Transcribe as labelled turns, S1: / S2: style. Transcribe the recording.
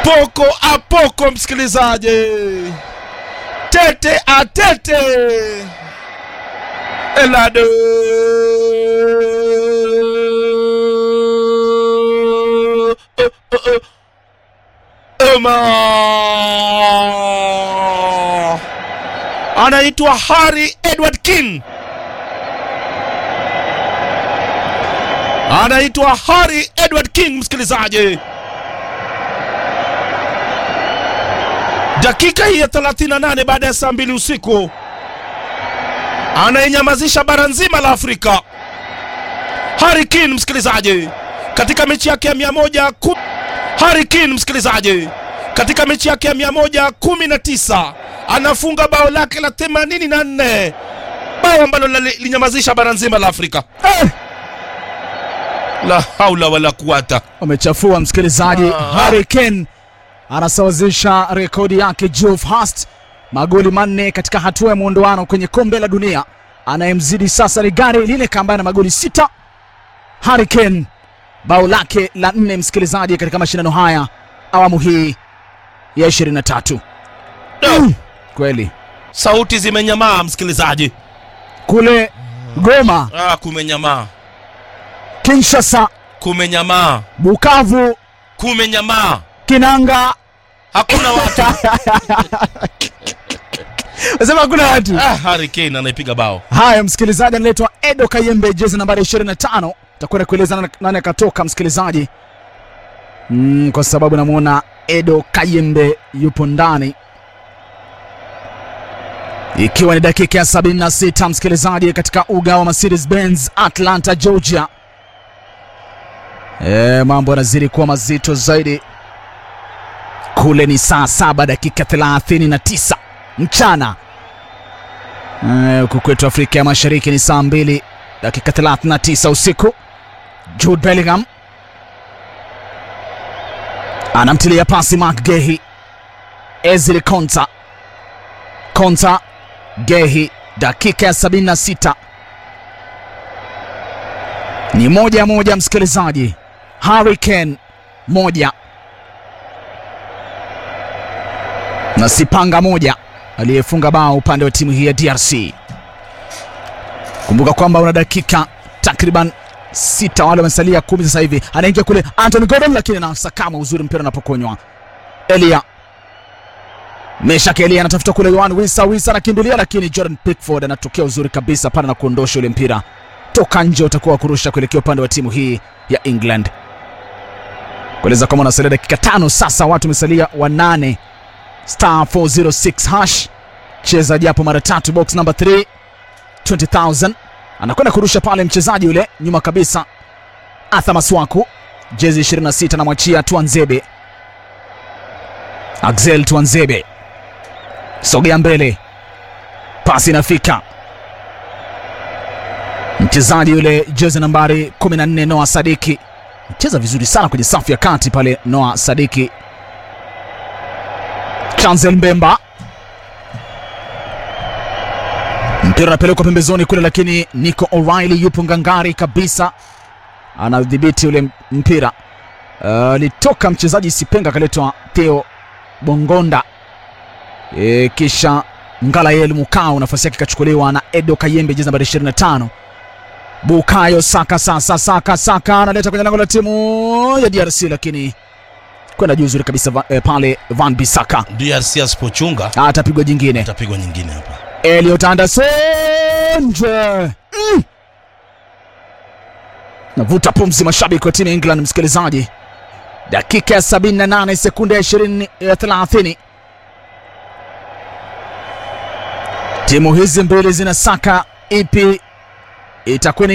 S1: poko apoko, msikilizaji, tete atete, Elado Omar anaitwa Harry Edward King, anaitwa Harry Edward King, msikilizaji. Dakika hii ya 38 baada ya saa mbili usiku anainyamazisha bara nzima la Afrika. Harry Kane msikilizaji, katika mechi yake ya 110 Harry Kane msikilizaji, katika mechi yake ya 119 anafunga bao lake la 84, bao ambalo linyamazisha bara nzima la Afrika.
S2: Eh,
S1: La haula wala quwata.
S2: wamechafua msikilizaji.
S1: Ah.
S2: Harry Kane anasawazisha rekodi yake Geoff Hurst, magoli manne katika hatua ya muondoano kwenye kombe la dunia. Anayemzidi sasa ni Gary Lineker ambaye ana magoli sita. Harry Kane bao lake la nne msikilizaji, katika mashindano haya awamu hii ya 23.
S1: No.
S2: Kweli
S1: Sauti zimenyamaa msikilizaji.
S2: kule Goma,
S1: Ah, kumenyamaa,
S2: Kinshasa,
S1: kumenyamaa,
S2: Bukavu,
S1: kumenyamaa,
S2: Kinanga,
S1: hakuna watu.
S2: nasema hakuna watu.
S1: Ah, Harry Kane anaipiga bao.
S2: Haya, msikilizaji, analetwa Edo Kayembe, jezi nambari 25. Takwenda kueleza nani- nani akatoka, msikilizaji, mm, kwa sababu namwona Edo Kayembe yupo ndani, ikiwa ni dakika ya 76, msikilizaji, katika uga wa Mercedes Benz Atlanta, Georgia. E, mambo yanazidi kuwa mazito zaidi kule. Ni saa saba dakika 39 mchana Eh, huku kwetu Afrika ya Mashariki ni saa mbili dakika 39 usiku. Jude Bellingham anamtilia pasi Mark Gehi, Ezri Konsa, Konsa Gehi, dakika ya 76 ni moja moja, msikilizaji. Harry Kane moja na Sipanga moja aliyefunga bao upande wa timu hii ya DRC. Kumbuka kwamba una dakika takriban sita, wale wamesalia kumi sasa hivi. Anaingia kule Anthony Gordon, lakini anasakama uzuri mpira unapokonywa. Elia Meshak Elia anatafuta kule Yohan Wisa, Wisa anakimbilia, lakini Jordan Pickford anatokea uzuri kabisa pale na kuondosha ule mpira toka nje, utakuwa wa kurusha kuelekea upande wa timu hii ya England. Kueleza kwamba unasalia dakika tano sasa, watu wamesalia wanane star 406 hash cheza japo mara tatu box number 3 20000 anakwenda kurusha pale mchezaji yule nyuma kabisa Arthur Maswaku jezi 26 namwachia Tuanzebe Axel Tuanzebe sogea mbele pasi inafika mchezaji yule jezi nambari 14 Noah Sadiki mcheza vizuri sana kwenye safu ya kati pale Noah Sadiki Chancel Mbemba, mpira unapelekwa pembezoni kule, lakini Nico O'Reilly yupo ngangari kabisa, anadhibiti ule mpira. Alitoka uh, mchezaji Sipenga akaletwa Theo Bongonda e, kisha Ngalael Mukau nafasi yake ikachukuliwa na Edo Kayembe jezi nambari 25. Bukayo Saka sasa, Saka Saka analeta kwenye lango la timu ya DRC, lakini kwenda juu zuri kabisa va, eh, pale Van Bissaka
S1: DRC asipochunga
S2: atapigwa jingine.
S1: atapigwa nyingine hapa.
S2: Elliot Anderson nje. Mm. Navuta pumzi mashabiki wa timu ya England, msikilizaji. Dakika ya 78 sekunde ya 20 ya 30, timu hizi mbili zinasaka ipi itakuwa